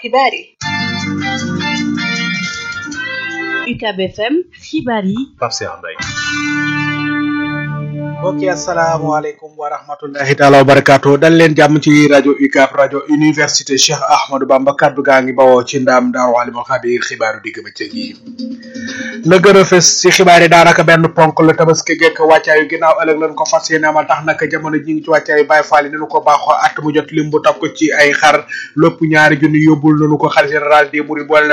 xibaar yi UCAB FM xibaar yi Pape Cheikh Mbaye mbokki asalaamaaleykum wa rahmatullahi taala wa barakaatu dal leen jàmm ci rajo UCAB rajo université Cheikh Ahmadou Bamba kaddu gaa ngi bawoo ci ndaam daaru alimul xabiir xibaaru digg bëccëg yi la gën a fës ci xibaar yi daanaka benn ponk la tabaski gekk wàccaayu ginnaaw ëllëg lañ ko fas yéene amal tax naka jamono ji ngi ci wàccaayu Baay Faal yi nanu ko baaxoo at mu jot lim bu takku ci ay xar lépp ñaari junni yóbbul nanu ko xar général des mourides boole